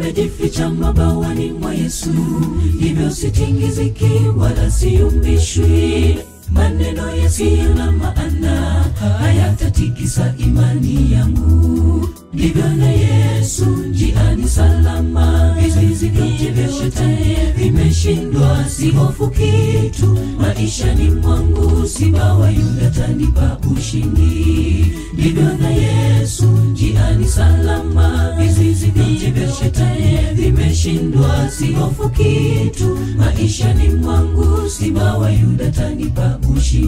nimejificha mabawani mwa Yesu, hivyo sitingiziki wala siyumbishwi. Maneno yasiyo na maana hayatatikisa imani yangu. Ndivyo na Yesu njiani salama, vizuizi vyote vya shetani vimeshindwa. Si hofu kitu maishani mwangu, simba wa Yuda tanipa ushindi. Ndivyo na Yesu njiani salama, vizuizi vyote vya shetani vimeshindwa. Si hofu kitu maishani mwangu, simba wa Yuda tanipa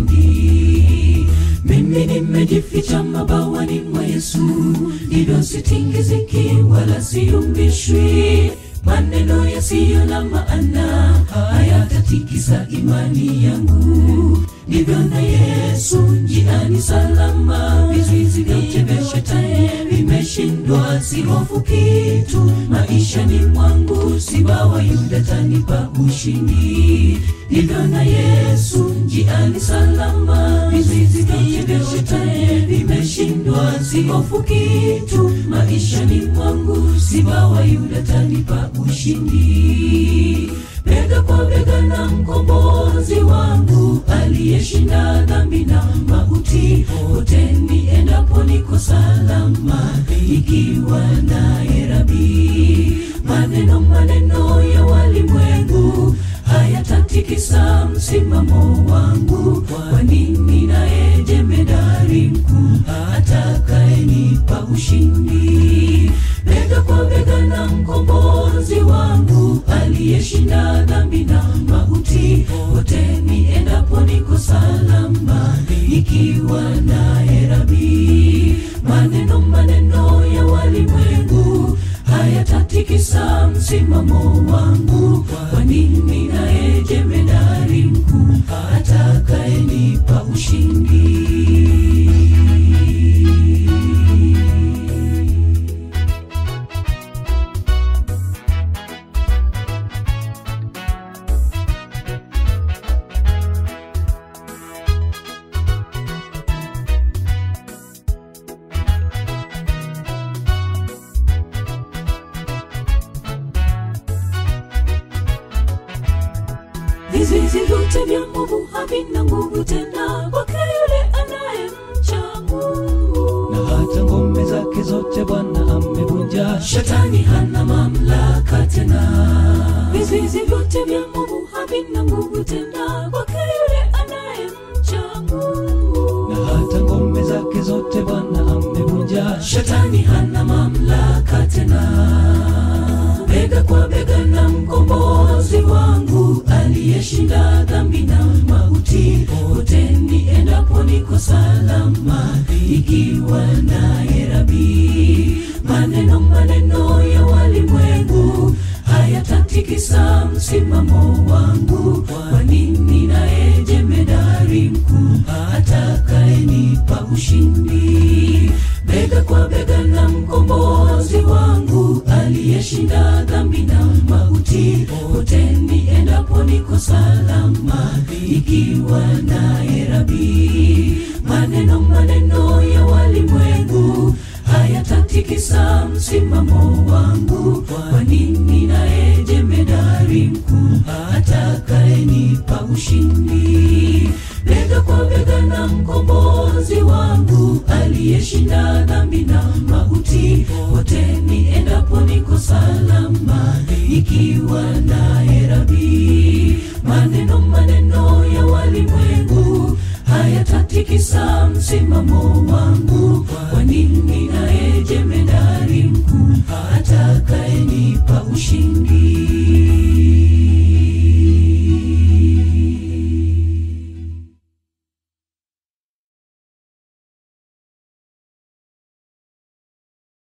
ushindi. Mimi nimejificha mabawani mwa Yesu, hivyo sitingiziki wala siyumbishwi. Maneno yasiyo na maana hayatatikisa imani yangu. Ndivyo na Yesu njiani salama, vizuizi vyote vya shetani vimeshindwa. Si hofu kitu maishani mwangu, simba wa Yuda tanipa ushindi. Ndivyo na Yesu njiani salama, vizuizi vyote vya shetani vimeshindwa. Si hofu kitu maishani mwangu, simba wa Yuda tanipa ushindi. Bega kwa bega na mkombozi wangu aliyeshinda dhambi na mauti, pote niendapo niko salama, ikiwa naye Rabi. Maneno maneno ya walimwengu hayatatikisa msimamo wangu, kwani ninaye jemedari mkuu atakayenipa ushindi. Bega kwa bega na mkombozi wangu aliyeshinda dhambi na mauti, pote niendapo niko salama, ikiwa naye Rabi. Maneno maneno ya walimwengu hayatatikisa msimamo wangu, kwani ninaye jemedari mkuu atakayenipa ushindi. Vizuizi vyote vya nguvu havina nguvu tena kwake yule anayemcha Mungu. na hata ngome zake zote Bwana amevunja. Shetani hana mamlaka tena. Vizuizi vyote vya nguvu havina nguvu tena kwake yule anayemcha Mungu. na hata ngome zake zote Bwana amevunja. Shetani hana mamlaka tena. Bega kwa bega na mkombozi wangu aliyeshinda dhambi na mauti, pote niendapo niko salama, ikiwa naye Rabi. Maneno maneno ya walimwengu hayatatikisa msimamo wangu, kwani ninaye jemedari mkuu atakayenipa ushindi. Bega kwa bega na mkombozi wangu aliyeshinda dhambi na mauti, pote niendapo niko salama, ikiwa naye Rabi. Maneno maneno ya walimwengu hayatatikisa msimamo wangu, kwani ninaye jemedari mkuu atakayenipa ushindi. Bega kwa bega na mkombozi wangu aliyeshinda dhambi na mauti, pote niendapo niko salama, ikiwa naye Rabi. Maneno maneno ya walimwengu hayatatikisa msimamo wangu, kwani ninaye jemedari mkuu atakayenipa ushindi.